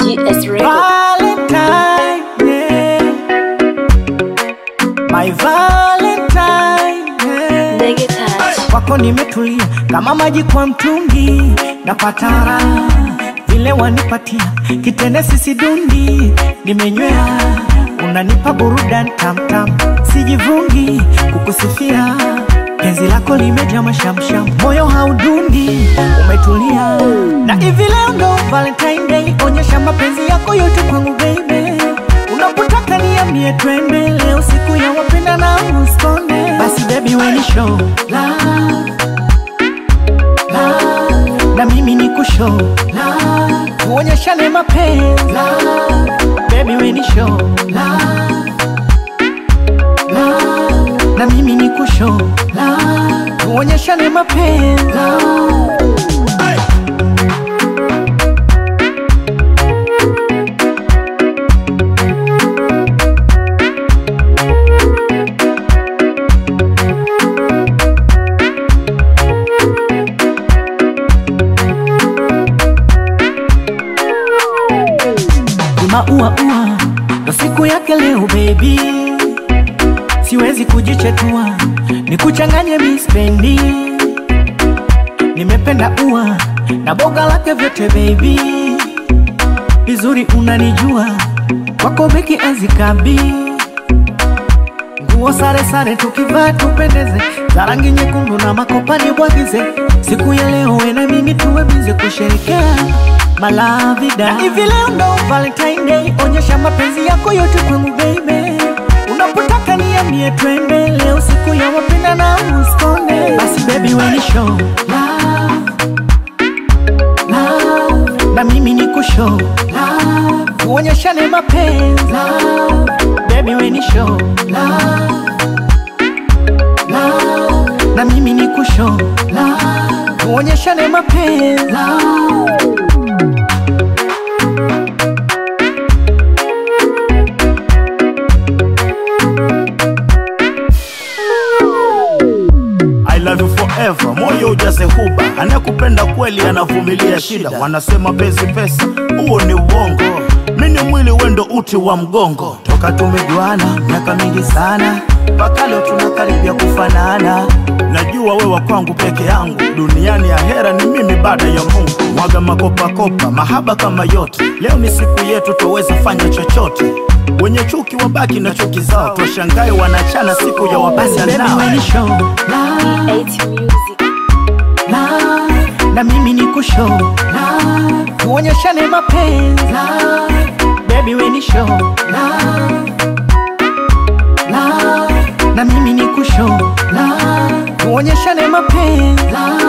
GS Record. Valentine, yeah. My Valentine, yeah. Ndege touch. Kwako nimetulia kama maji kwa mtungi, napata raha vile wanipatia kitende sisi dundi, nimenywea unanipa burudani tamtam, sijivungi kukusifia penzi lako limejaa mashamsham, moyo haudundi, umetulia na hivi leo ndo Valentine Day, onyesha mapenzi yako yote kwangu baby, unapotaka niambie twende, leo siku ya wapenda na uskonde, basi baby weni show love love, na mimi ni kushow love, tuonyeshane mapenzi love, baby weni show love love, na mimi ni kushow love, tuonyeshane mapenzi love. Ni maua ua ndo siku yake leo baby, siwezi kujichetua nikuchanganye mispendi. Nimependa ua na boga lake vyote baby, vizuri unanijua kwako beki azikabi nguo sare sare tukivaa tupendeze, za rangi nyekundu na makopani bwagize. Siku ya leo we na mimi tuwe bize kusherekea malavida. Na hivi leo ndo Valentine Day, onyesha mapenzi yako yote kwangu baby, unapotaka niambie twende, leo siku ya wapenda na uskonde. Basi baby we ni show love, love, na mimi ni kushow love, tuonyeshane mapenzi love, baby we ni show love, love, na mimi ni kushow love, tuonyeshane mapenzi love. I love you forever, moyo ujaze huba, anayekupenda kweli anavumilia shida. Wanasema penzi pesa, huo ni uongo. Mini mwili wendo uti wa mgongo, toka tumejuana miaka mingi sana, mpaka leo tunakaribia kufanana. Najua wewa kwangu peke yangu, duniani ya hera ni mimi baada ya Mungu. Mwaga makopakopa, mahaba kama yote, leo ni siku yetu, twaweza fanya chochote. Wenye chuki wabaki na chuki zao, twashangae wanachana siku ya Basi wapenda baby nao. we ni show love, 8 Music. love, na mimi ni kushow love, tuonyeshane mapenzi love, baby we ni show love, love, na mimi ni kushow love, tuonyeshane mapenzi love.